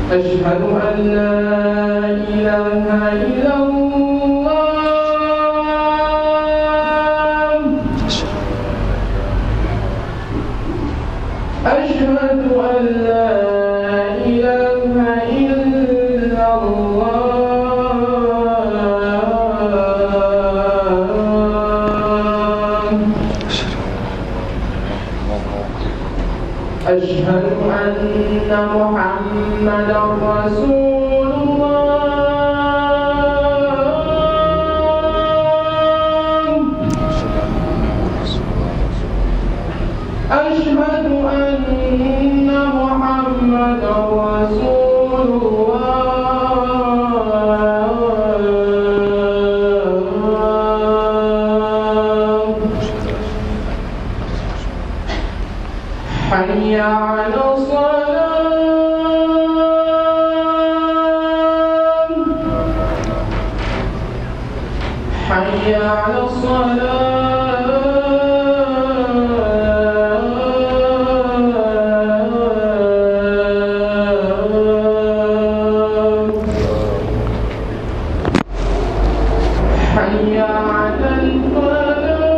أشهد أن لا إله إلا الله أشهد أن لا إله إلا الله أشهد أن محمدا رسول الله أشهد أن محمدا رسول الله حي على الصلاة حي على الصلاة حي على الفلاح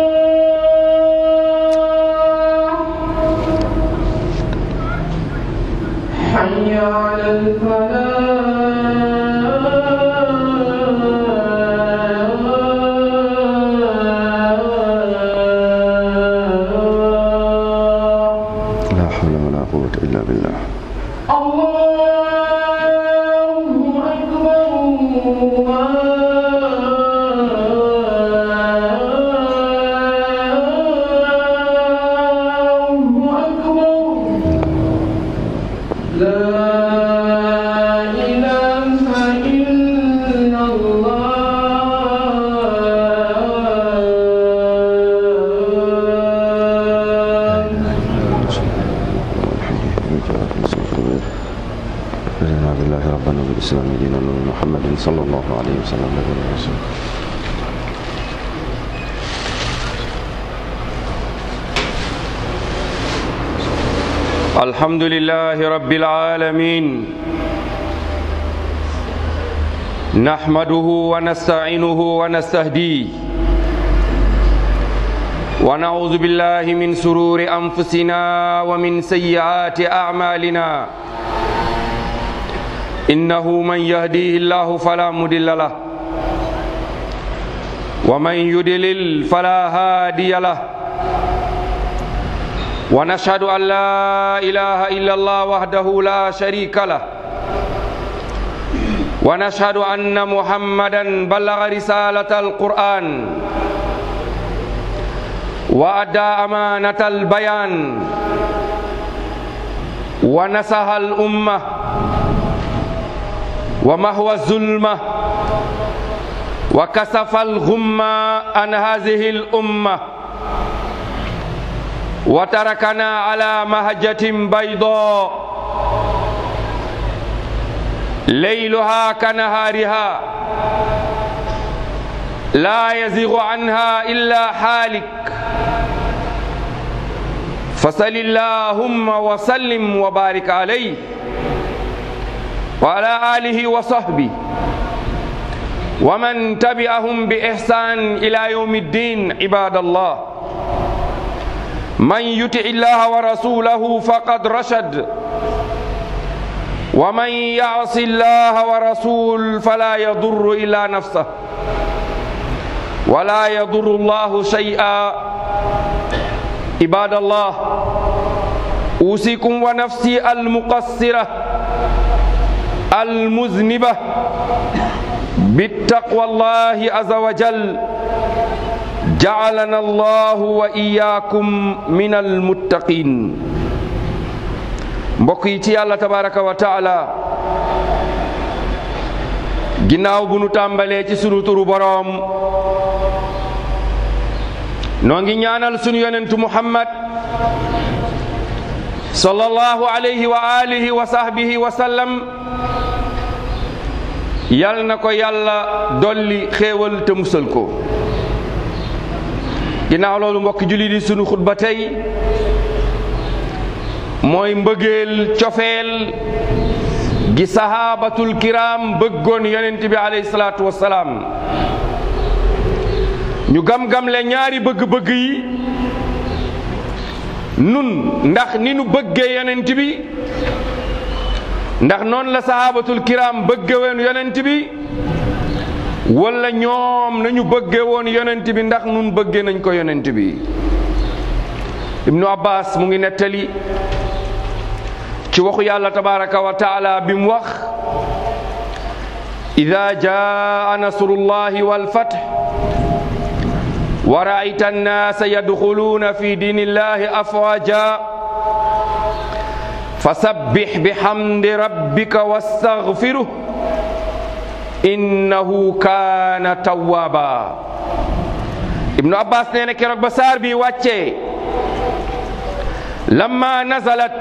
حي على الفلاح لا حول ولا قوة إلا بالله الله أكبر الله أكبر لا إله إلا الله رضينا بالله ربنا وبالإسلام دينا ومحمد صلى الله عليه وسلم نبينا ورسوله الحمد لله رب العالمين نحمده ونستعينه ونستهديه ونعوذ بالله من سرور أنفسنا ومن سيئات أعمالنا إنه من يهديه الله فلا مضل له ومن يضلل فلا هادي له ونشهد أن لا إله إلا الله وحده لا شريك له ونشهد أن محمدا بلغ رسالة القرآن وأدى أمانة البيان ونصح الأمة ومهوى الظلمة وكسف الغمة عن هذه الأمة وتركنا على مهجة بيضاء ليلها كنهارها لا يزيغ عنها إلا حالك فصل اللهم وسلم وبارك عليه وعلى آله وصحبه ومن تبعهم بإحسان إلى يوم الدين عباد الله من يطع الله ورسوله فقد رشد ومن يعص الله ورسول فلا يضر إلا نفسه ولا يضر الله شيئا عباد الله أوصيكم ونفسي المقصرة المذنبة بالتقوى الله عز وجل جعلنا الله وإياكم من المتقين mbokk yi ci yàlla tabaraka wa taala ginnaaw bu nu tàmbalee ci sunu turu boroom noo ngi ñaanal sunu yonentu muhammad sallallahu alayhi wa alihi wa sahbihi wa sallam yal na ko yàlla dolli xéewal te musal ko ginnaaw loolu mbokk julli di sunu xutba tey mooy mbëggeel cofeel gi sahabatul kiram bëggoon yonent bi alayhi salaatu wassalaam ñu gam-gam le ñaari bëgg-bëgg yi nun ndax ni nu bëggee yonent bi ndax noonu la sahabatul kiram bëgge woon yonent bi wala ñoom nañu bëgge woon yonent bi ndax nun bëgge nañ ko yonent bi ibnu abbas mu ngi nettali ci waxu yàlla tabaraka wa taala bi mu wax ida jaa nasrullahi walfath wa raayta annaasa yadxuluuna fi diinillahi afwaja fasabbix bihamdi rabbika wastaghfiruh innahu kaana tawwaaba ibnu abbas nee na keroog ba saar bi wàccee lamma nazalat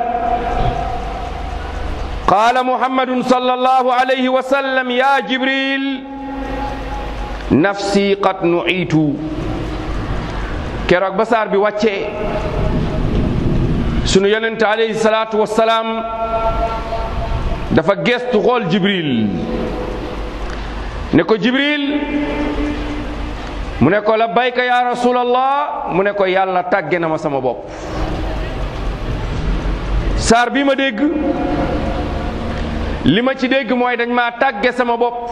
qaala muhammadun sallallahu alayhi wa sallam ya jibril nafsi qad nuitu keroog ba saar bi wàccee sunu yonente alayhi salaatu wassalaam dafa gestu xool jibril ne ko jibril mu ne ko labbayka ya rasulallah mu ne ko yàlla tàgge na ma sama bopp saar bi ma dégg li ma ci dégg mooy dañ maa tàgge sama bopp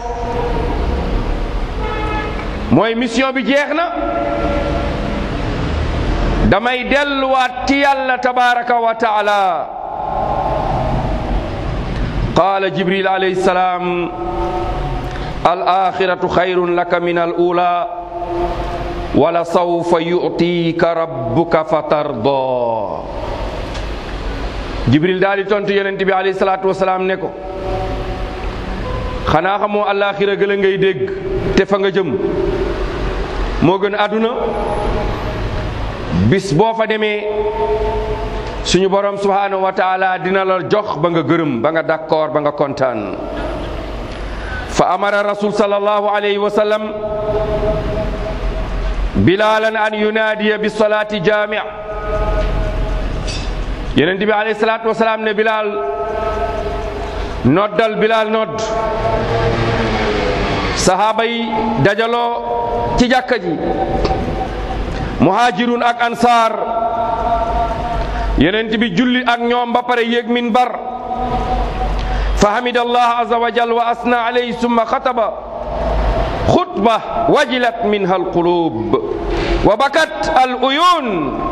mooy mission bi jeex na damay delluwaat ci yàlla tabaraka wa taala qaala jibril alayhi salaam al axiratu xayrun laka min al ula wala sawfa yu'tika rabbuka fatarda jibril daal di tontu yonent bi alayhi salaatu wasalaam ne ko xanaa xamoo àllaaxira gëla ngay dégg te fa nga jëm moo gën àdduna bis boo fa demee suñu borom subhaanahu wa taala dina la jox ba nga gërëm ba nga d'accord ba nga kontaan fa amara rasul sallallahu alayhi wa sallam bilalan an yunaadiya bi salaati jaami' yonent bi alayhi salaatu wasalaam ne bilaal noddal bilaal nodd sahaaba yi dajaloo ci jàkka ji muhajirun ak ansaar yonent bi julli ak ñoom ba pare yéeg minbar fa hamida allah azza wa jal wa asna alayhi summa xataba xutba wajilat minha alqulub wa bakat al uyun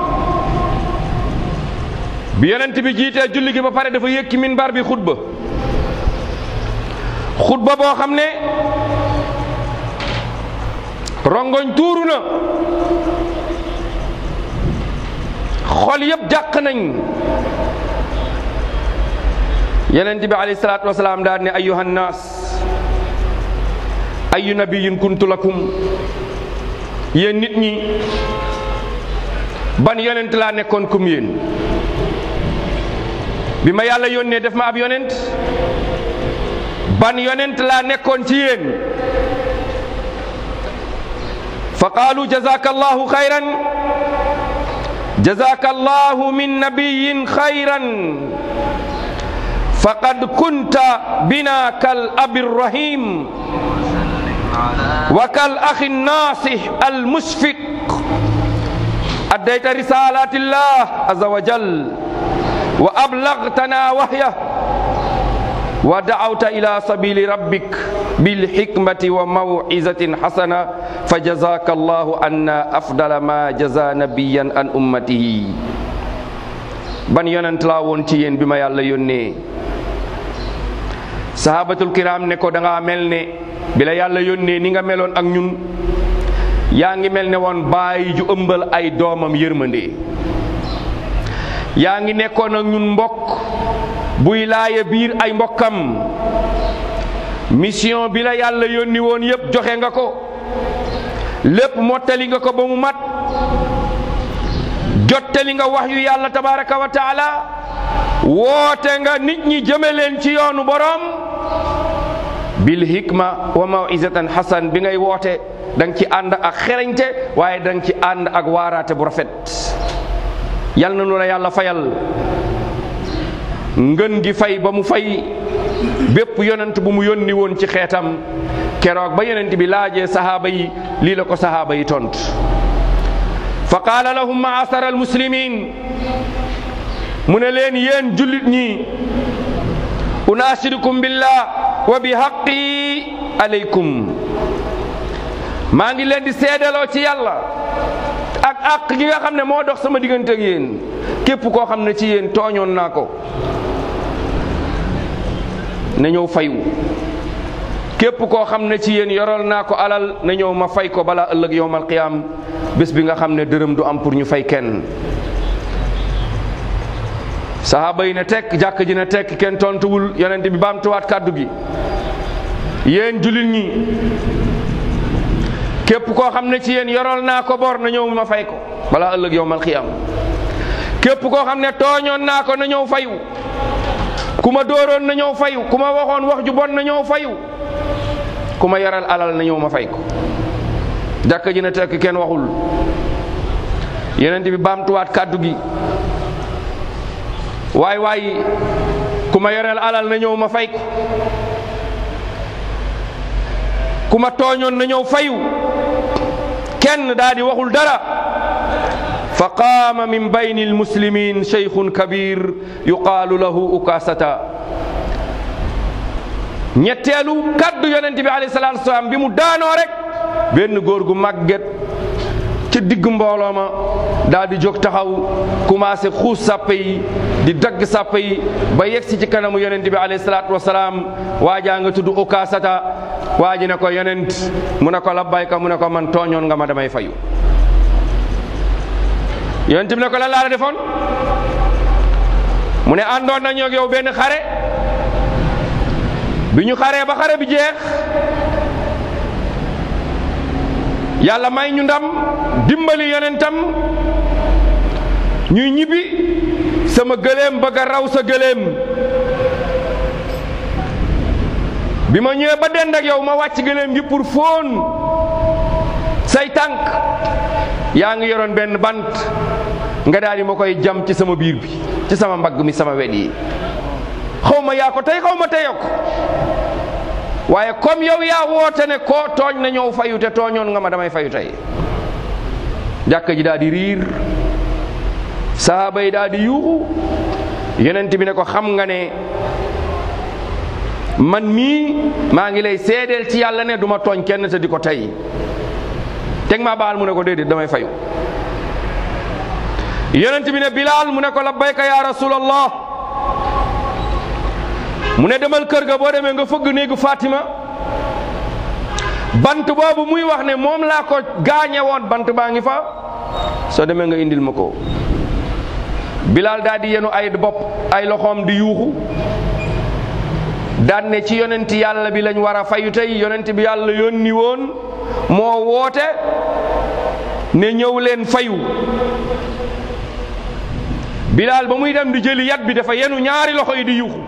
bi yonent bi jiitee julli gi ba pare dafa yëkki minbar bi xutba xutba boo xam ne rongoñ tuuru na xol yëpp jàq nañ yonent bi alayhi salaatu wasalaam daal ne ayyuhan naas ayu nabiyin kuntu lakum yéen nit ñi ban yonent laa nekkoon kum yéen bi ma yàlla yónnee def ma ab yonent ban yonent laa nekkoon ci yéen fa qaalu jazaka allahu xayran jazaka allahu min nabiyin xayran faqad kunta bina kal abi rahim wa kal axi nasih al musfiq addayta risalati llah azza wa jal wa ablagtana wahyah wa da'awta ila sabili rabbik bil hikmati wa maw'izatin hasana fa jazaka allahu anna afdala ma jaza nabiyan an ummatihi ban yonent laa woon ci yéen bi ma yàlla yónnee sahabatul kiram ne ko da nga mel ne bi la yàlla yónnee ni nga meloon ak ñun yaa ngi mel ne woon bàyyi ju ëmbal ay doomam yërmande yaa ngi nekkoon ak ñun mbokk buy laaya biir ay mbokkam mission bi la yàlla yónni woon yépp joxe nga ko lépp mottali nga ko ba mu mat jottali nga wax yu yàlla tabaraka wa taala woote nga nit ñi jëme leen ci yoonu borom bil hikma wa mawizatan hasan bi ngay woote da nga ci ànd ak xereñte waaye da nga ci ànd ak waaraate bu rafet yal na nu la yàlla fayal ngën gi fay ba mu fay bépp yonent bu mu yónni woon ci xeetam keroog ba yonent bi laajee sahaaba yi lii la ko sahaaba yi tont fa qaala lahum maasara almuslimin mu ne leen yéen jullit ñi unaasidukum billah wa bi haqqi aleykum maa ngi leen di seedaloo ci yàlla ak àq gi nga xam ne moo dox sama diggante ak yéen képp koo xam ne ci yéen tooñoon naa ko na ñëw fayu képp koo xam ne ci yéen yoral naa ko alal na ñëw ma fay ko balaa ëllëg yowmal qiyaam bés bi nga xam ne dërëm du am pour ñu fay kenn sahaaba yi ne tekk jàkk ji ne tekk kenn tontuwul yonent bi baamtuwaat kàddu gi yéen jullit ñi képp koo xam ne ci yéen yoral naa ko bor na ñëw ma fay ko balaa ëllëg yowmal qiyaam képp koo xam ne tooñoon naa ko na ñëw fayu ku ma dóoroon na ñëw fayu ku ma waxoon wax ju bon na ñëw fayu ku ma yaral alal na ñëw ma fay ko jàkk ji na tekk kenn waxul yonent bi baamtuwaat kàddu gi waay waay ku ma yoreel alal na ñëw ma fay ko ku ma tooñoon na ñëw fayu kenn daa di waxul dara fa qaama min bayni almuslimin cheikhun kabir yuqaalu lahu ukasata ñetteelu kaddu yonent bi alayhi salaatu wasalaam bi mu daanoo rek benn góor gu màgget ca digg mbooloo ma daal di jóg taxaw commencé xuus sàppe yi di dagg sàppe yi ba yegsi ci kanamu yonent bi alayhi salaatu wasalaam waajaa nga tudd ukasata waa ji ne ko yonent mu ne ko labbayka mu ne ko man tooñoon nga ma damay fayu yonent bi ne ko lan laa la defoon mu ne àndoon nañu ak yow benn xare bi ñu xaree ba xare bi jeex yàlla may ñu ndam dimbali yonentam ñuy ñibbi sama gëléem bëgg a raw sa gëléem bi ma ñëwee ba dend ak yow ma wàcc gëléem gi pour fóon say tànk yaa ngi yoroon benn bant nga daal di ma koy jam ci sama biir bi ci sama mbagg mi sama wet yi xaw ma yaa ko tey xaw ma teyoo ko waaye comme yow yaa woote ne koo tooñ na ñëw fayu te tooñoon nga ma damay fayu tey jàkka ji daal di riir sahaaba yi daal di yuuxu yonent bi ne ko xam nga ne man mii maa ngi lay seedeel ci yàlla ne du ma tooñ kenn te di ko tey teg maa baal mu ne ko déedéet damay fayu yonent bi ne bilaal mu ne ko labbayka ya rasulallah mu ne demal kër ga boo demee nga fëgg néegu Fatima bant boobu muy wax ne moom laa ko gaañe woon bant baa ngi fa soo demee nga indil ma ko bilaal daal di yenu ay bopp ay loxoom di yuuxu daan ne ci yonent yàlla bi lañ war a fayu tey yonent bi yàlla yónni woon moo woote ne ñëw leen fayu bilaal ba muy dem di jëli yat bi dafa yenu ñaari loxo yi di yuuxu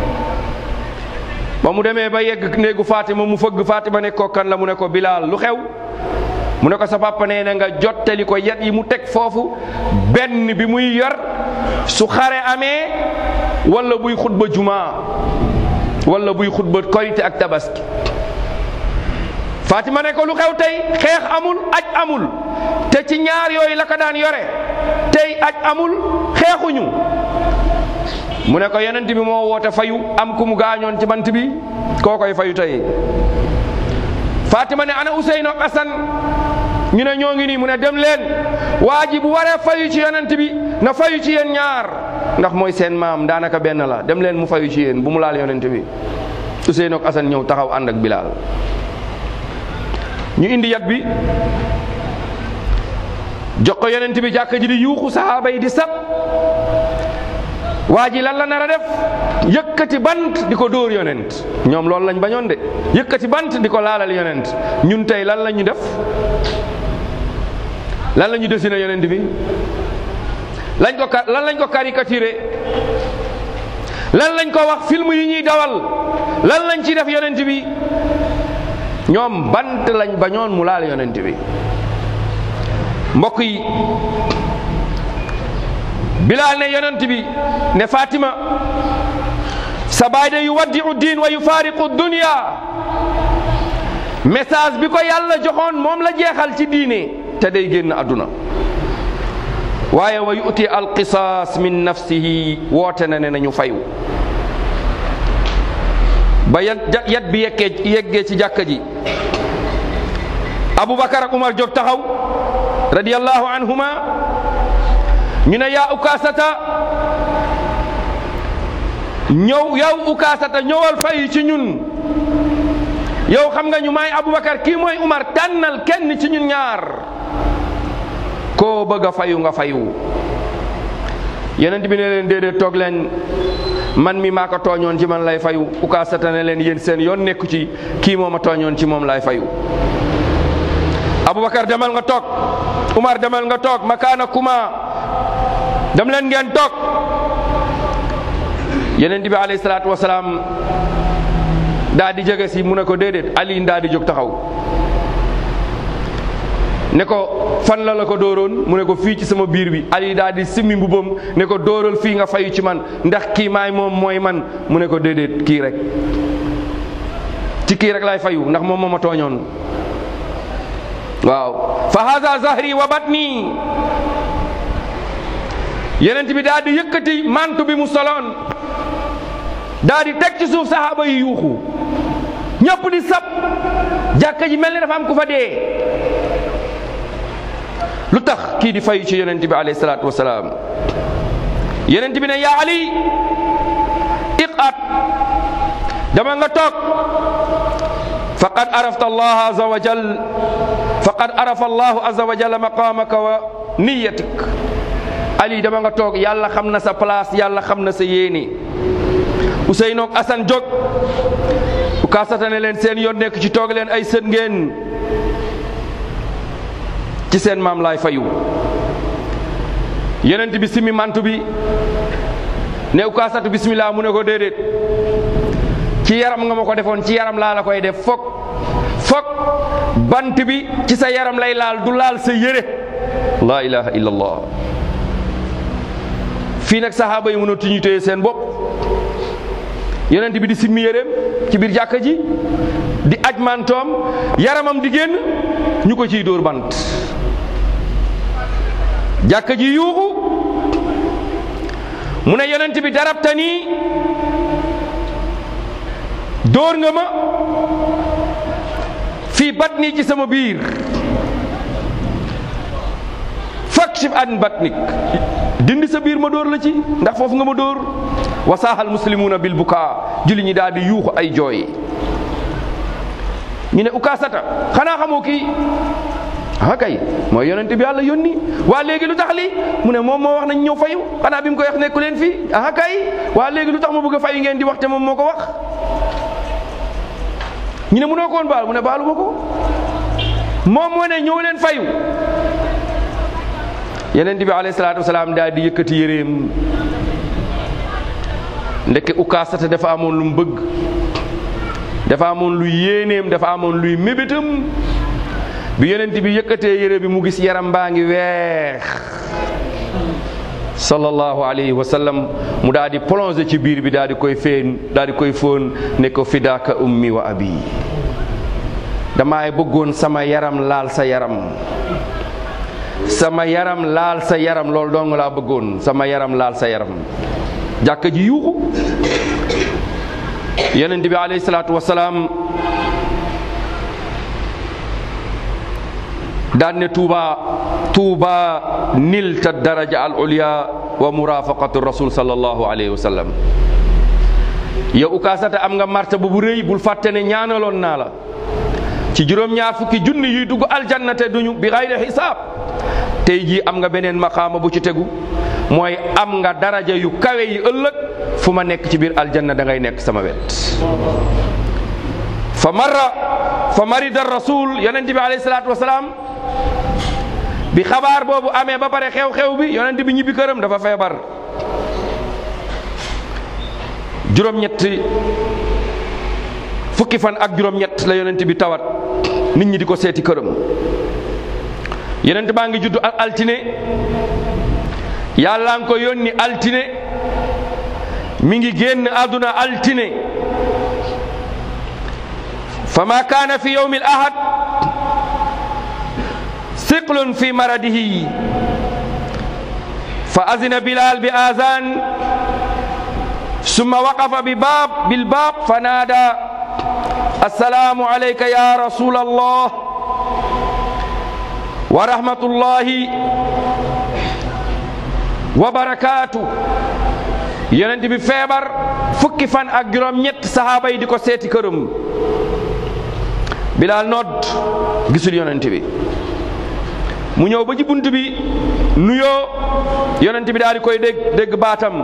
ba mu demee ba yegg néegu Fatima mu fëgg Fatima ne ko kan la mu ne ko bilaal lu xew mu ne ko sa papa nee na nga jottali ko yat yi mu teg foofu benn bi muy yor su xare amee wala buy xutba jumaa wala buy xutba korite ak tabaski Fatima ne ko lu xew tey xeex amul aj amul te ci ñaar yooyu la ko daan yore tey aj amul xeexuñu mu ne ko yonent bi moo woote fayu am ku mu gaañoon ci bant bi koo koy fayu tey Fatima ne ana Ousseynou ak Assane ñu ne ñoo ngi nii mu ne dem leen waa ji bu waree fayu ci yonent bi na fayu ci yéen ñaar ndax mooy seen maam daanaka benn la dem leen mu fayu ci yéen bu mu laal yonent bi Ousseynou ak Assane ñëw taxaw ànd ak Bilal ñu indi yat bi jox ko yonent bi jàkka ji di yuuxu sahaaba yi di sab waa ji lan la nar a def yëkkati bant di ko dóor yonent ñoom loolu lañ bañoon de yëkkati bant di ko laalal yonent ñun tey lan la ñu def lan la ñu dessiné yonent bi lañ ko lan lañ ko caricaturé lan lañ ko wax film yi ñuy dawal lan lañ ci def yonent bi ñoom bant lañ bañoon mu laal yonent bi mbokk yi bilaal ne yonent bi ne Fatima sa baay de yuwaddiu diin wa yufaariqu dunya message bi ko yàlla joxoon moom la jeexal ci diine te day génn àdduna waaye wa yuti alqisaas min nafsihi woote na ne nañu fayu ba yat yat bi yeggee yeggee ci jàkka ji abubakar ak umar jóg taxaw radiyallahu anhuma ñu ne yaa ukaasata ñëw yow ukaasata ñëwal fay ci ñun yow xam nga ñu may abubakar kii mooy umar tànnal kenn ci ñun ñaar koo bëgg a fayu nga fayu yenent bi ne leen déedéet toog leen man mi maa ko tooñoon ci man lay fayu ukaasata ne leen yéen seen yoon nekku ci kii moo ma tooñoon ci moom lay fayu abubakar demal nga toog umar demal nga toog makaana kuma dem leen ngeen toog yenent bi alayhi salaatu wasalaam daa di jege si mu ne ko déedéet ali daa di jóg taxaw ne ko fan la la ko dóoroon mu ne ko fii ci sama biir bi ali daa di simmi mbubam ne ko dóoral fii nga fayu ci man ndax kii maay moom mooy man mu ne ko déedéet kii rek ci kii rek laay fayu ndax moom moo ma tooñoon waaw fa hada zahri wa batni yenent bi daa di yëkkati mantu bi mu soloon daa di teg ci suuf saxaaba yi yuuxu ñëpp di sab jàkka ji mel ni dafa am ku fa dee lu tax kii di fayu ci yonent bi alayhi salaatu wasalaam yonent bi ne yaa ali iqat dama nga toog faqad arafta allah azza wa jal faqad arafa allahu azza wa jalla maqamaka wa niyatik ali dama nga toog yàlla xam na sa place yàlla xam na sa yéene Ousseynou ak Assane jóg u kaasata ne leen seen yoon nekk ci toog leen ay sën ngeen ci seen maam laay fayu yenent bi simi mantu bi ne u kaasatu bismillah mu ne ko déedéet ci yaram nga ma ko defoon ci yaram laa la koy def fokk fokk bant bi ci sa yaram lay laal du laal sa yére la ilaha illallah fii nag sahaaba yi mënatuñu téye seen bopp yonent bi di simmi yéreem ci biir jàkka ji di aj mantoom yaramam di génn ñu ko ciy dóor bant jàkka ji yuuxu mu ne yonent bi darabta nii dóor nga ma fii batni ci sama biir fakshif an batnik dindi sa biir ma dóor la ci ndax foofu nga ma dóor wasaaxal muslimuuna bil bukaa julli ñi daal di yuuxu ay jooy ñu ne ukaasata xanaa xamoo kii ah kay mooy yonent bi yàlla yónni waa léegi lu tax li mu ne moom moo wax nañ ñëw fayu xanaa bi mu koy wax nekku leen fii ah kay waa léegi lu tax ma bëgg a fayu ngeen di wax te moom moo ko wax ñu ne mënoo ko woon baal mu ne baalu ma ko moom moo ne ñëw leen fayu yonent bi alayhi salaatu wasalaam daal di yëkkati yéreem ndeke ukaasata dafa amoon lu mu bëgg dafa amoon luy yéeneem dafa amoon luy mébétam bi yonent bi yëkkatee yére bi mu gis yaram baa ngi weex sallallahu alayhi wa sallam mu daal di plongé ci biir bi daal di koy feen daal di koy fóon ne ko fidaaka ummi wa abi damaay bëggoon sama yaram laal sa yaram sama yaram laal sa yaram loolu dong laa bëggoon sama yaram laal sa yaram jàkka ji yuuxu yonent bi alayhi salaatu wasalaam daan ne tuuba tuuba nilta daraja al ulya wa murafaqatu rasul sallallahu alayhi wa sallam yow ukaasata am nga martaba bu rëy bul fàtte ne ñaanaloon naa la ci juróom-ñaar fukki junni yuy dugg aljanna te duñu bi xayri xisaab tey jii am nga beneen maqaama bu ci tegu mooy am nga daraja yu kawe yi ëllëg fu ma nekk ci biir aljanna da ngay nekk sama wet fa marra fa marida rasul yonent bi alayhi salaatu wasalaam bi xabaar boobu amee ba pare xew-xew bi yonent bi ñibbi këram dafa feebar juróom-ñetti fukki fan ak juróom-ñett la yonent bi tawat nit ñi di ko seeti këram yonent baa ngi juddu ak altine yàlla nga ko yónni altine mi ngi génn àdduna altine fa ma kaana fi yowmi al ahad siqlun fi maradihi fa azina bilal bi azan summa waqafa bi baab bil baab fa naada assalaamu alayka ya rasul allah wa rahmatullahi wa barakaatu yonent bi feebar fukki fan ak juróom ñett sahaaba yi di ko seeti këram bilaal nodd gisul yonent bi mu ñëw ba ci bunt bi nuyoo yonent bi daal di koy dégg dégg baatam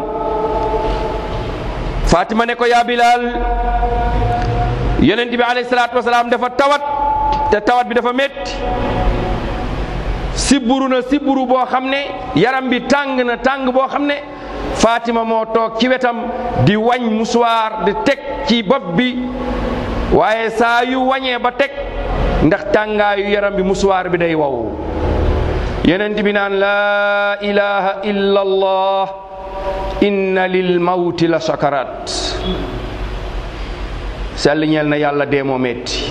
Fatima ne ko yaa bilaal yonent bi alayhi salaatu wasalaam dafa tawat te tawat bi dafa métti sibburu na sibburu boo xam ne yaram bi tàng na tàng boo xam ne Fatima moo toog ci wetam di wañ musuwaar di teg ci bopp bi waaye saa yu wañee ba teg ndax tàngaayu yaram bi musuwaar bi day wow yonent bi naan laa ilaha illa allah inna lil mawti la sakarat sell ñeel na yàlla dee moo metti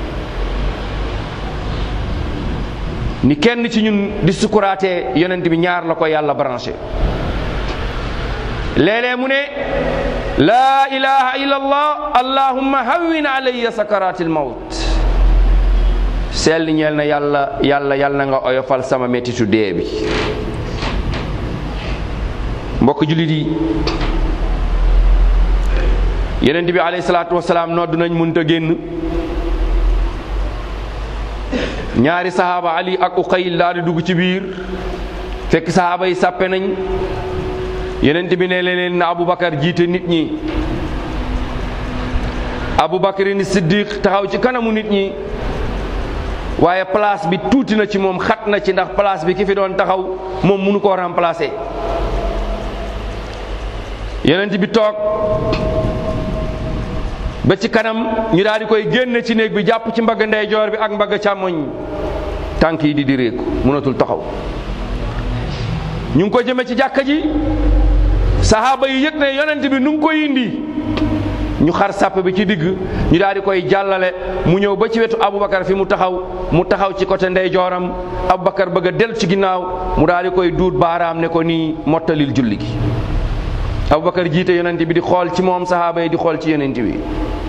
ni kenn ci ñun di sukuraatee yonent bi ñaar la ko yàlla branché léeg-léeg mu ne laa ilaha illa allah allahumma hawwin alayya sakaratil mawt sell ñeel na yàlla yàlla yàlla na nga oyofal sama mettitu dee bi mbokk jullit yi yonent bi alayhi salaatu wasalaam nodd nañ mënta génn ñaari sahaaba ali ak uqayl daal di dugg ci biir fekk sahaaba yi sàppe nañ yonent bi ne leen na aboubacar jiite nit ñi aboubacarin siddiq taxaw ci kanamu nit ñi waaye place bi tuuti na ci moom xat na ci ndax place bi ki fi doon taxaw moom mënu koo remplacer yonent bi toog ba ci kanam ñu daal di koy génne ci néeg bi jàpp ci mbagg ndeyjoor bi ak mbagg càmmoñ tànk yi di di réeku mënatul taxaw ñu ngi ko jëme ci jàkka ji sahaaba yi yëg ne yonent bi nu ngi koy indi ñu xar sàpp bi ci digg ñu daal di koy jàllale mu ñëw ba ci wetu Aboubacar fi mu taxaw mu taxaw ci côté ndeyjooram Aboubacar bëgg a dellu ci ginnaaw mu daal di koy duut baaraam ne ko nii mottalil julli gi Aboubacar jiite yonent bi di xool ci moom sahaaba yi di xool ci yonent bi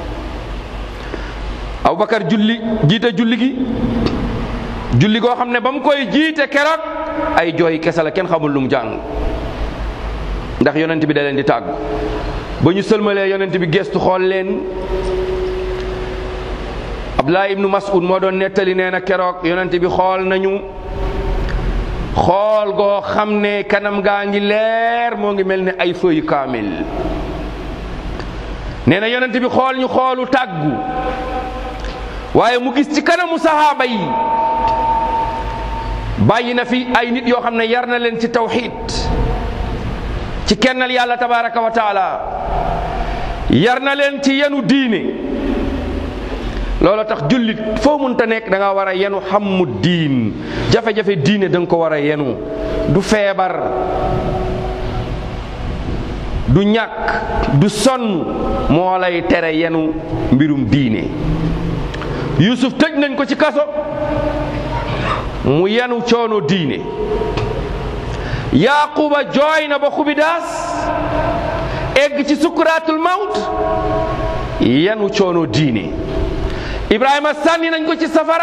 Aboubacar julli jiite julli gi julli goo xam ne ba mu koy jiite keroog ay jooy kese la kenn xamul lu mu jàng ndax yonent bi da leen di tàggu ba ñu sëlmalee yonent bi gestu xool leen Abdullah ibnu Mas'ud moo doon nettali nee na keroog yonent bi xool nañu xool goo xam ne kanam gaa ngi leer moo ngi mel ne ay feuille kaamil nee na yonent bi xool ñu xoolu tàggu waaye mu gis ci kanamu sahaaba yi bàyyi na fi ay nit yoo xam ne yar na leen ci tawxid ci kennal yàlla tabaraka wa taala yar na leen ci yenu diine loolu tax jullit foo munta nekk da nga war a yenu xammu diin jafe-jafe diine da nga ko war a yenu du feebar du ñàkk du sonn moo lay tere yenu mbirum diine Yuusuf tëj nañ ko ci kaso mu yenu coono diine yaquba jooy na ba xubidaas egg ci sukkuraatul mawt yenu coono diine ibrahima sànni nañ ko ci safara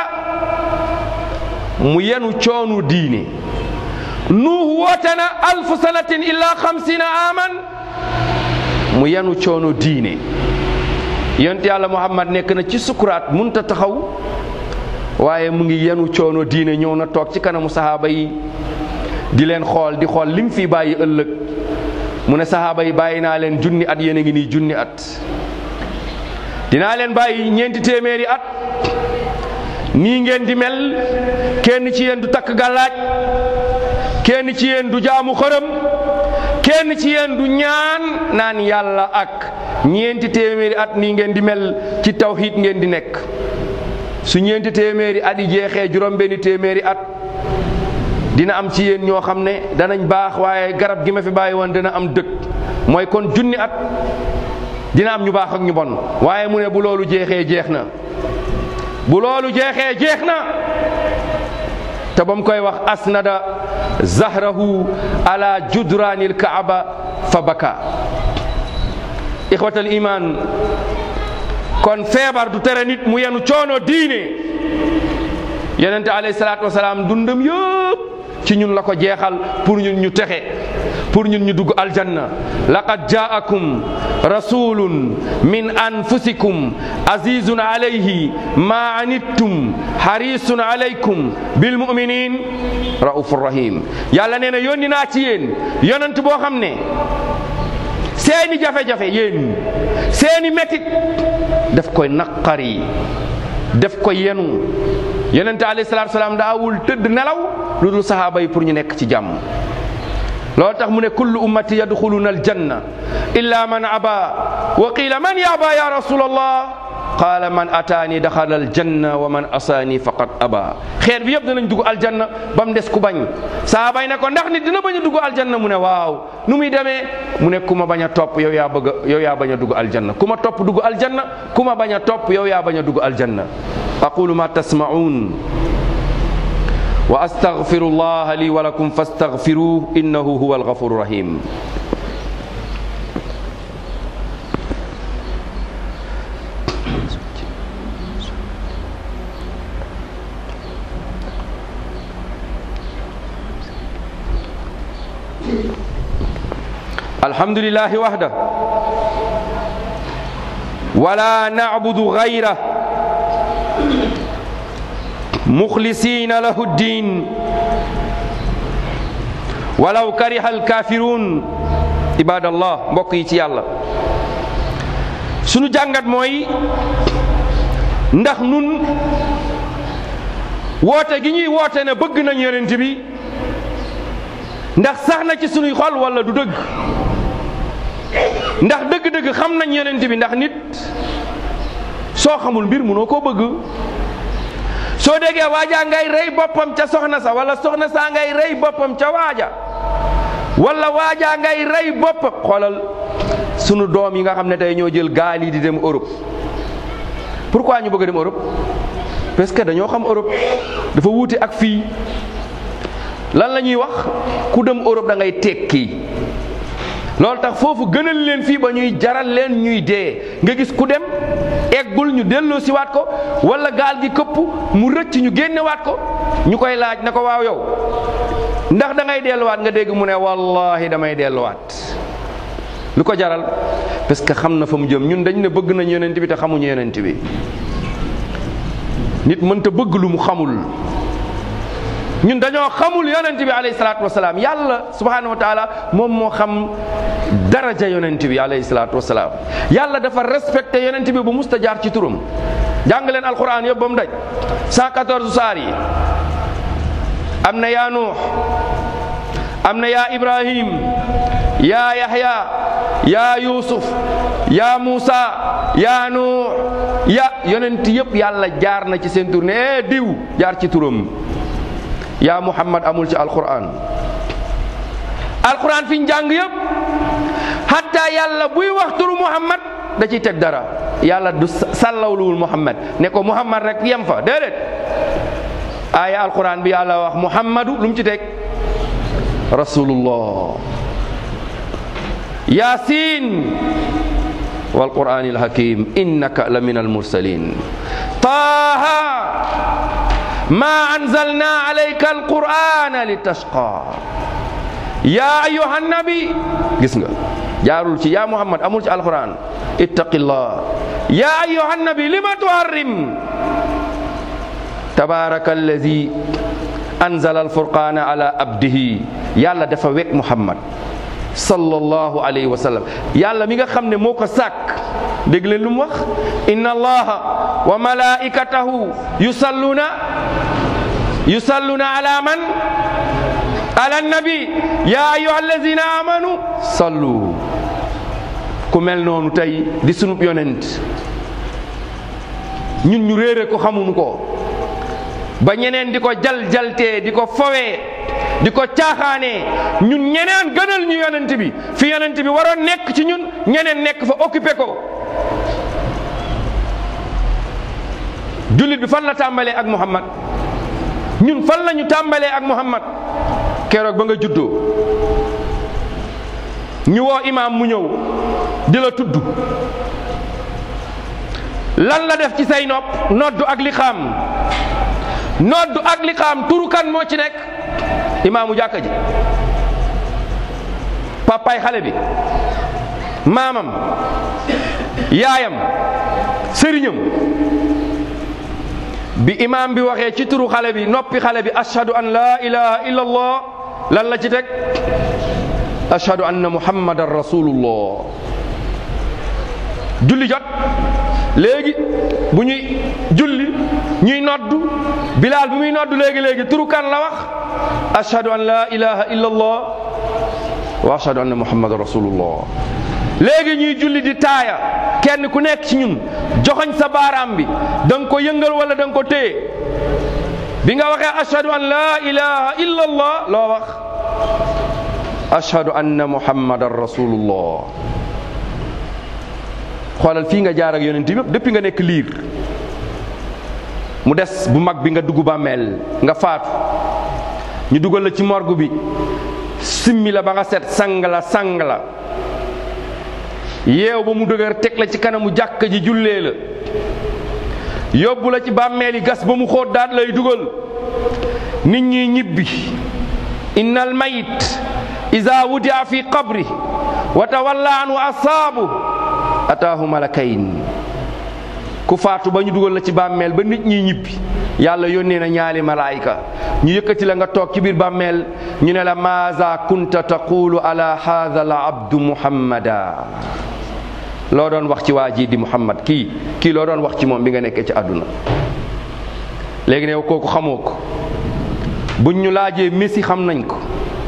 mu yenu coono diine nuuh woote na alfu sanatin illa xamsina aman mu yenu coono diine yonent yàlla muhammad nekk na ci sukkuraat munta taxaw waaye mu ngi yenu coono diine ñëw na toog ci kanamu sahaaba yi di leen xool di xool lim fi bàyyi ëllëg mu ne sahaaba yi bàyyi naa leen junni at yéen a ngi nii junni at dinaa leen bàyyi ñeenti téeméeri at nii ngeen di mel kenn ci yéen du takk gàllaaj kenn ci yéen du jaamu xërëm kenn ci yéen du ñaan naan yàlla ak ñeenti téeméeri at nii ngeen di mel ci tawxiid ngeen di nekk su ñeenti téeméeri at yi jeexee juróom benni téeméeri at dina am ci yéen ñoo xam ne danañ baax waaye garab gi ma fi bàyyi woon dina am dëkk mooy kon junni at dina am ñu baax ak ñu bon waaye mu ne bu loolu jeexee jeex na bu loolu jeexee jeex na te ba mu koy wax asnada zahrahu ala judraanil kaaba fa baka ixwatal iman kon feebar du tere nit mu yenu coono diine yonente alayhi salaatu wasalaam dundam yëpp ci ñun la ko jeexal pour ñun ñu texe pour ñun ñu dugg aljanna laqad jaakum rasulun min anfusikum azizun alayhi ma anittum harisun alaykum bil muminin raufur rahim yàlla nee na yónni naa ci yéen yonent boo xam ne seeni jafe-jafe yéen seeni métit daf koy naqari daf ko yenu yonente alayhi salaatu salaam daawul tëdd nelaw lu dul sahaaba yi pour ñu nekk ci jàmm loolu tax mu ne kullu ummati yadxuluna aljanna illa man aba wa qila man yaba ya rasul allah qaala man ataani daxala aljanna wa man asaani faqad aba xeet bi yëpp danañ dugg aljanna ba mu des ku bañ sahaaba yi ne ko ndax nit dina bañ a dugg aljanna mu ne waaw nu muy demee mu ne ku ma bañ a topp yow yaa bëgg a yow yaa bañ a dugg aljanna ku ma topp dugg aljanna ku ma bañ a topp yow yaa bañ a dugg aljanna aqulu ma tasma'un wa astaghfiru llaha li wa lakum fastaghfiruhu innahu huwa alghafuru rahim الحمد لله وحده ولا نعبد غيره مخلصين له الدين ولو كره الكافرون عباد الله mbokk yi ci yàlla sunu jàngat mooy ndax nun woote gi ñuy woote ne bëgg nañ yonent bi ndax sax na ci sunuy xol wala du dëgg ndax dëgg-dëgg xam nañ yonent bi ndax nit soo xamul mbir munoo koo bëgg soo déggee waajaa ngay rey boppam ca soxna sa wala soxna saa ngay rey boppam ca waaja wala waajaa ngay rey boppam xoolal sunu doom yi nga xam ne tey ñoo jël gaal yi di dem Europe pourquoi ñu bëgg a dem Europe parce que dañoo xam Europe dafa wuute ak fii lan la ñuy wax ku dem Europe da ngay tekki loolu tax foofu gënal leen fii ba ñuy jaral leen ñuy dee nga gis ku dem eggul ñu delloo si waat ko wala gaal gi këpp mu rëcc ñu génnewaat ko ñu koy laaj na ko waaw yow ndax da ngay delluwaat nga dégg mu ne wallahi damay delluwaat lu ko jaral parce que xam na fa mu jëm ñun dañ ne bëgg nañ yonent bi te xamuñu yonent bi nit mënta bëgg lu mu xamul ñun dañoo xamul yonent bi alayhi salaatu wasalaam yàlla subhanahu wa taala moom moo xam daraja yonent bi alayhi salaatu wasalaam yàlla dafa respecté yonent bi bu musta jaar ci turam jàng leen alquran yëpp ba mu daj 114 saar yi am na yaa nuux am na yaa ibrahim yaa yahya yaa yusuf yaa muusa yaa nuux ya yonent yëpp yàlla jaar na ci seen tur ne eh diw jaar ci turam yaa muhammad amul ci alquran alquran fi ñu jàng yëpp hatta yàlla buy wax turu muhammad da ciy teg dara yàlla du sàllawluwul muhammad ne ko muhammad rek yem fa déedéet aaya alquran bi yàlla wax muhammadu lu mu ci teg rasulullah yasin wal qur'anil hakim innaka la min al mursalin taha ما أنزلنا عليك القرآن لتشقى يا أيها النبي gis nga jaarul ci yaa Muhammad amul ci alquran ittaqillah ya أيها النبي لما تحرم تبارك الذي أنزل الفرقان على عبده yàlla dafa wekk Muhammad sallallahu alayhi wa sallam yàlla mi nga xam ne moo ko sàkk dégg leen lu mu wax inna allaha wa malaikatahu yusalluna yusalluna ala man ala nabi ya ayuha allazina amanu sallu ku mel noonu tey di sunub yonent ñun ñu réere ko xamuñu ko ba ñeneen di ko jal jaltee di ko fowee di ko caaxaanee ñun ñeneen gënal ñu yonent bi fi yonent bi waroon nekk ci ñun ñeneen nekk fa occupé ko jullit bi fan la tàmbalee ak Muhammad ñun fan la ñu tàmbalee ak Muhammad keroog ba nga juddoo ñu woo imaam mu ñëw di la tudd lan la def ci say nopp noddu ak liqaam noddu ak liqaam turu kan moo ci nekk imaamu jàkka ji papaay xale bi maamam yaayam sëriñam bi imaam bi waxee ci turu xale bi noppi xale bi ashhadu an laa ilaha illa allah lan la ci teg ashhadu anna muhammadan rasulullah julli jot léegi bu ñuy julli ñuy noddu bilaal bi muy noddu léegi léegi turu kan la wax ashhadu an laa ilaha illa allah wa ashhadu anna muhammadan rasulullah léegi ñuy julli di taaya kenn ku nekk ci ñun joxoñ sa baaraam bi da nga ko yëngal wala da nga ko téye bi nga waxee ashhadu an laa ilaha illa allah loo wax ashhadu anna muhammadan rasulullah xoolal fii nga jaar ak yonent bi yëpp depuis nga nekk liir mu des bu mag bi nga dugg bàmmeel nga faatu ñu dugal la ci morgue bi simmi la ba nga set sang la sang la yeew ba mu dëgër teg la ci kanamu jàkka ji jullee la yóbbu la ci bàmmeel yi gas ba mu xóot daat lay dugal nit ñi ñibbi inna al mayit ida wudia fi qabri wa tawalla anhu asaabu ataahu malakayn ku faatu ba ñu dugal la ci bàmmeel ba nit ñi ñibbi yàlla yónnee na ñaari malaayika ñu yëkkati la nga toog ci biir bàmmeel ñu ne la maaza kunta taqulu ala hadha al abdu muhammada loo doon wax ci waa ji di muhammad kii kii loo doon wax ci moom bi nga nekkee ci àdduna léegi ne kooku xamoo ko buñ ñu laajee messi xam nañ ko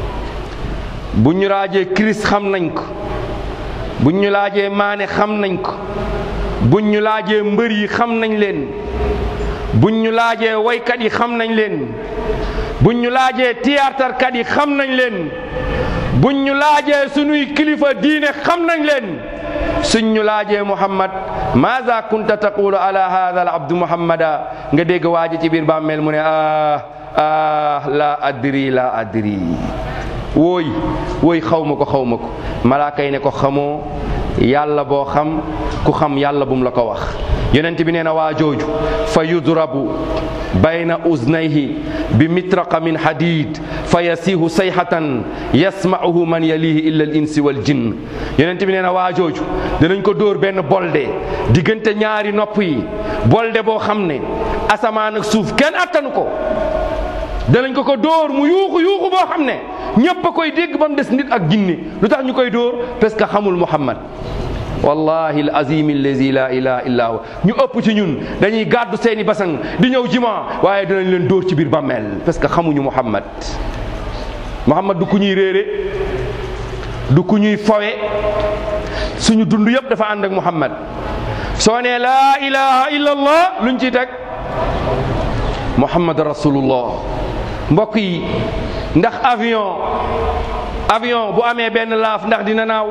buñ ñu laajee Christ xam nañ ko buñ ñu laajee maane xam nañ ko buñ ñu laajee mbër yi xam nañ leen buñ ñu laajee woykat yi xam nañ leen buñ ñu laajee théâtrekat yi xam nañ leen buñ ñu laajee sunuy kilifa diine xam nañ leen suñ ñu laajee muhammad maza kunta taqulu ala hadha al abdu muhammada nga dégg waaji ci biir bàmmeel mu ne ah ah la adri la adri wooy wooy xaw ma ko xaw ma ko malaaka yi ne ko xamoo yàlla boo xam ku xam yàlla bum la ko wax yonent bi nee na waa jooju fa yudrabu bayna uznayhi bi mitraqa min hadid fa yasiihu sayhatan yasma'uhu man yalihi illa al insi wal jinn yonent bi nee na waa jooju danañ ko dóor benn bolde diggante ñaari nopp yi bolde boo xam ne asamaan ak suuf kenn attanu ko danañ ko ko dóor mu yuuxu yuuxu boo xam ne ñépp a koy dégg ba mu des nit ak jinni lu tax ñu koy dóor parce que xamul muhammad wallahi al azim allazi la ilaha illa huwa ñu ëpp ci ñun dañuy gàddu seeni basang di ñëw jima waaye dinañ leen dóor ci biir bàmmeel parce que xamuñu muhammad muhammad du ku ñuy réere du ku ñuy fawe suñu dund yëpp dafa ànd ak muhammad soo nee laa ilaha illa allah luñ ciy teg muhammad rasulullah mbokk yi ndax avion avion bu amee benn laaf ndax dina naaw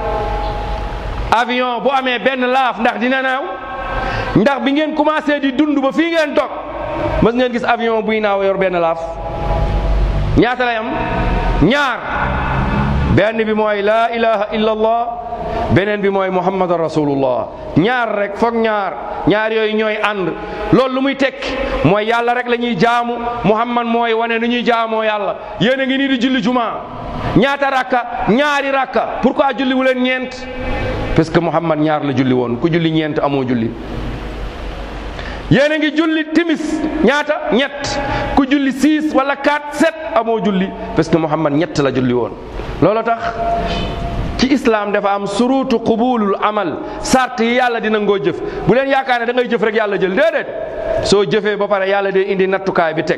avion bu amee benn laaf ndax dina naaw ndax bi ngeen commencé di dund ba fii ngeen toog mës ngeen gis avion buy naaw yor benn laaf ñaata lay am ñaar benn bi mooy laa ilaha illa allah beneen bi mooy muhammad rasulullah ñaar rek foog ñaar ñaar yooyu ñooy ànd loolu lu muy tekki mooy yàlla rek la ñuy jaamu muhammad mooy wane nu ñuy jaamoo yàlla yéen a ngi nii di julli juma ñaata rakka ñaari rakka pourquoi julli wu leen ñeent parce que muhammad ñaar la julli woon ku julli ñeent amoo julli yéen a ngi julli timis ñaata ñett ku julli six wala quatre sept amoo julli parce que muhammad ñett la julli woon loolu tax ci islam dafa am surutu qubulul amal sart yi yàlla dina ngoo jëf bu leen yaakaar ne da ngay jëf rek yàlla jël déedéet soo jëfee ba pare yàlla day indi nattukaay bi teg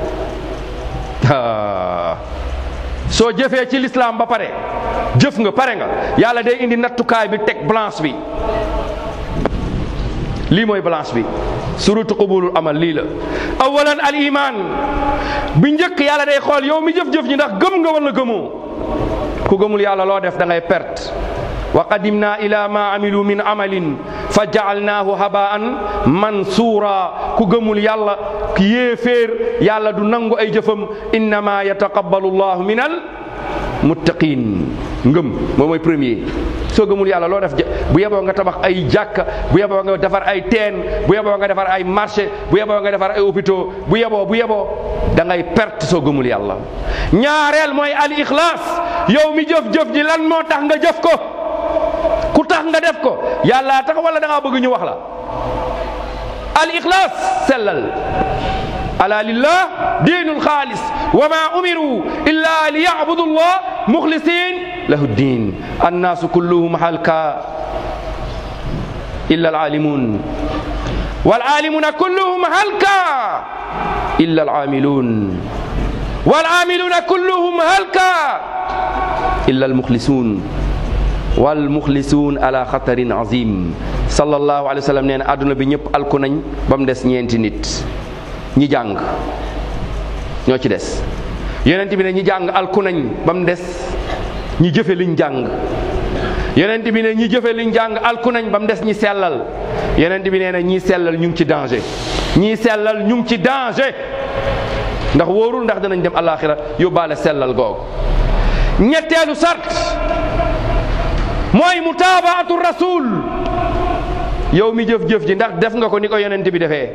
soo jëfee ci l'islam ba pare jëf nga pare nga yàlla day indi nattukaay bi teg blanche bi lii mooy balance bi surutu qubulul amal lii la awalan al iman bi njëkk yàlla day xool yow mi jëf-jëf ñi ndax gëm nga wala gëmoo ku gëmul yàlla loo def da ngay perte wa qadimna ila ma amilu min amalin fa jaalnaahu habaan mansuura ku gëmul yàlla yéeféer yàlla du nangu ay jëfam innama yataqabbalu llahu min al muttaqin ngëm moom mooy premier soo gëmul yàlla loo def bu yeboo nga tabax ay jàkka bu yeboo nga defar ay teen bu yeboo nga defar ay marché bu yeboo nga defar ay hôpitaux bu yeboo bu yeboo da ngay perte soo gëmul yàlla ñaareel mooy al ixlaas yow mi jëf-jëf ji lan moo tax nga jëf ko ku tax nga def ko yàlla tax wala da ngaa bëgg ñu wax la al ixlaas sellal ala lillah diinul xaalis wa ma umiru illa li yabudu llah muxlisin lahu ddin annaasu kulluhum halka illa alalimun walalimuna kulluhum halka illa alamilun walamiluna kulluhum halka illa almuxlisun walmuxlisuun ala xatarin azim sallallahu alayhi wa sallam nee na àdduna bi ñëpp alku nañ ba mu des ñeenti nit ñi jàng ñoo ci des yonent bi ne ñi jàng alku nañ ba mu des ñi jëfe liñ jàng yonent bi ne ñi jëfe liñ jàng alku nañ ba mu des ñi sellal yonent bi nee na ñii sellal ñu ngi ci danger ñii sellal ñu ngi ci danger ndax wóorul ndax danañ dem alaxira yóbbaale sellal googu ñetteelu sart mooy mutaabaatu rasul yow mi jëf-jëf ji ndax def nga ko ni ko yonent bi defee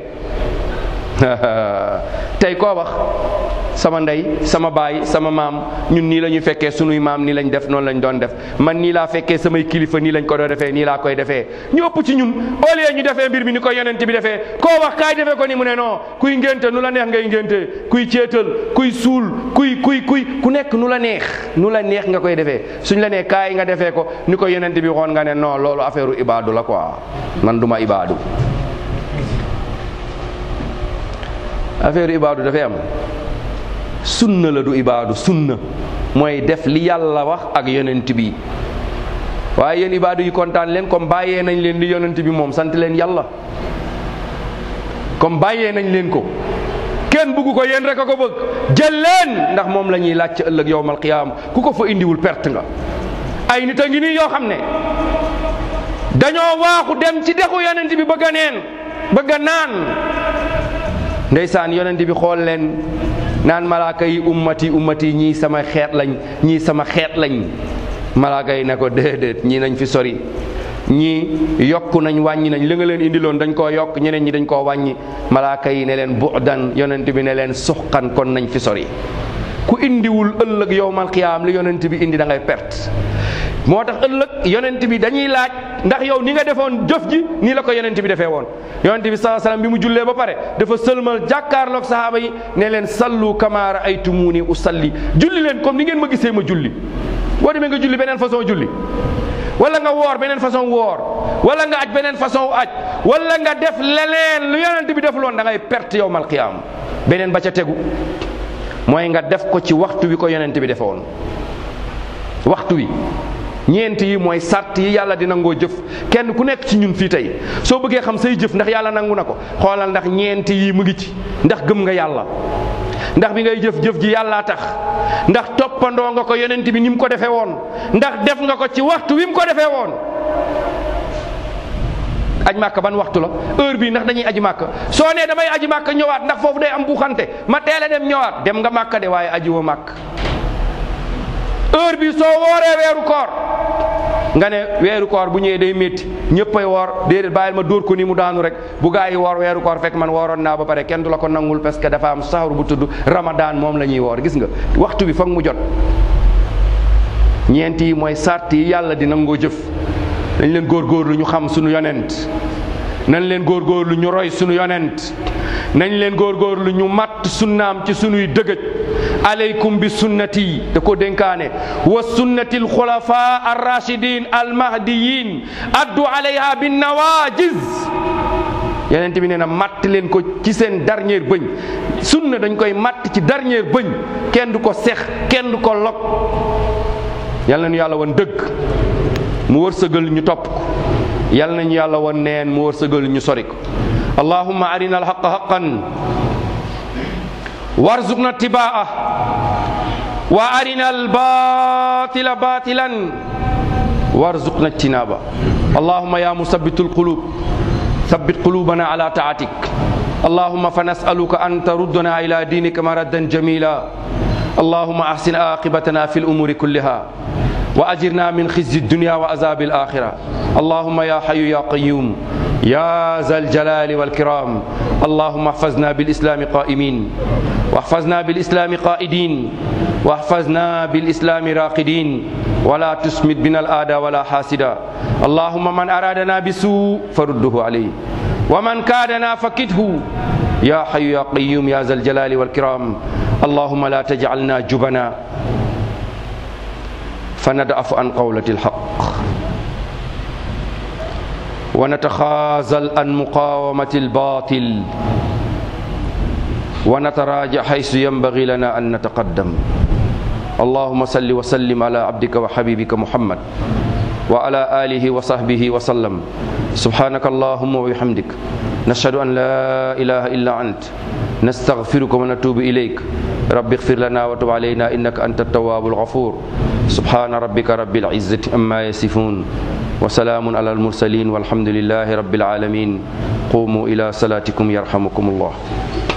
tey koo wax sama ndey sama baay sama maam ñun nii la ñuy fekkee sunuy maam nii lañ def noonu lañ doon def man nii laa fekkee samay kilifa nii lañ ko doon defee nii laa koy defee ñu ëpp ci ñun au lieu ñu defee mbir mi ni ko yonent bi defee koo wax kaay defee ko ni mu ne non kuy ngénte nu la neex ngay ngénte kuy céetal kuy suul kuy kuy kuy ku nekk nu la neex nu la neex nga koy defee suñ la nee kaay nga defee ko ni ko yonent bi waxoon nga ne non loolu affaire u ibaadu la quoi man duma ibaadu affaire ibaadu dafay am sunna la du ibaadu sunna mooy def li yàlla wax ak yonent bi waaye yéen ibaadu yi kontaan leen comme bàyyee nañ leen li yonent bi moom sant leen yàlla comme bàyyee nañ leen ko kenn bugg ko yéen rek a ko bëgg jël leen ndax moom la ñuy laaj ci ëllëg yowmal qiyaam ku ko fa indiwul perte nga ay nit a ngi nii yoo xam ne dañoo waaxu dem ci dexu yonent bi bëgg a neen bëgg a naan ndeysaan yonent bi xool leen naan malaaka yi ummati ummati ñii sama xeet lañ ñii sama xeet lañ malaaka yi ne ko déedéet ñii nañ fi sori ñii yokk nañ wàññi nañ li nga leen indiloon dañ koo yokk ñeneen ñi dañ koo wàññi malaaka yi ne leen bu'dan yonent bi ne leen suxqan kon nañ fi sori ku indiwul ëllëg yowmal qiyaam li yonent bi indi da ngay perte moo tax ëllëg yonent bi dañuy laaj ndax yow ni nga defoon jëf ji nii la ko yonent bi defee woon yonent bi saa salaam bi mu jullee ba pare dafa sëlmal jàkkaarloog sahaaba yi ne leen sallu kama raaytumuni usalli julli leen comme ni ngeen ma gisee ma julli boo demee nga julli beneen façon julli wala nga woor beneen façon woor wala nga aj beneen façon aj wala nga def leneen lu yonent bi defuloon da ngay perte yowmal qiyaam beneen ba ca tegu mooy nga def ko ci waxtu wi ko yonent bi defe woon waxtu wi ñeent yi mooy sart yi yàlla di nangoo jëf kenn ku nekk ci ñun fii tey soo bëggee xam say jëf ndax yàlla nangu na ko xoolal ndax ñeent yi mu ngi ci ndax gëm nga yàlla ndax bi ngay jëf jëf ji yàllaa tax ndax toppandoo nga ko yonent bi ni mu ko defee woon ndax def nga ko ci waxtu wi mu ko defee woon aj màkk ban waxtu la heure bii ndax dañuy aji màkk soo nee damay aji màkk ñëwaat ndax foofu day am buuxante ma teel a dem ñëwaat dem nga màkk de waaye aji woo màkk heure bi soo wooree weeru koor nga ne weeru koor bu ñëwee day métti ñëppay woor déedéet bàyyil ma dóor ko ni mu daanu rek bu gaa yi woor weeru koor fekk man wooroon naa ba pare kenn du la ko nangul parce que dafa am saxaru bu tudd ramadan moom la ñuy woor gis nga waxtu bi foog mu jot ñeent yi mooy sart yi yàlla di nangoo jëf dañ leen góorgóorlu ñu xam suñu yonent nañ leen góorgóorlu ñu roy suñu yonent nañ leen góorgóorlu ñu matt sunnaam ci sunuy dëgëj aleykum bi sunnati da ko dénkaane wa sunnati alxulafa arrachidin almahdiyin addu alayha bin nawajiz yonent bi nee na matt leen ko ci seen dernier bëñ sunna dañ koy matt ci dernier bëñ kenn du ko sex kenn du ko log yal na nu yàlla wan dëgg mu wërsëgal ñu topp ko yal nañu yàlla wan neen mu wërsëgal ñu sori ko allahumma arina alhaqa haqan warzuqna tibaa wa arina albatila batilan warzuqna ijtinaba allahumma ya musabbitu alqulub ثبت قلوبنا على طاعتك اللهم فنسألك أن تردنا إلى دينك مردا جميلا اللهم أحسن عاقبتنا في الأمور كلها وأجرنا من خزي الدنيا وعذاب الآخرة اللهم يا حي يا قيوم يا ذا الجلال والكرام اللهم احفظنا بالإسلام قائمين واحفظنا بالإسلام قائدين واحفظنا بالإسلام راقدين ولا تسمد بنا الآدى ولا حاسدا اللهم من أرادنا بسوء فرده عليه ومن كادنا فكده يا حي يا قيوم يا ذا الجلال والكرام اللهم لا تجعلنا جبنا فندعف عن قولة الحق ونتخاذل عن مقاومة الباطل ونتراجع حيث ينبغي لنا أن نتقدم اللهم صل وسلم على عبدك وحبيبك محمد وعلى آله وصحبه وسلم سبحانك اللهم وبحمدك نشهد أن لا إله إلا أنت نستغفرك ونتوب إليك رب اغفر لنا وتب علينا إنك أنت التواب الغفور سبحان ربك رب العزة أما يصفون وسلام على المرسلين والحمد لله رب العالمين قوموا إلى صلاتكم يرحمكم الله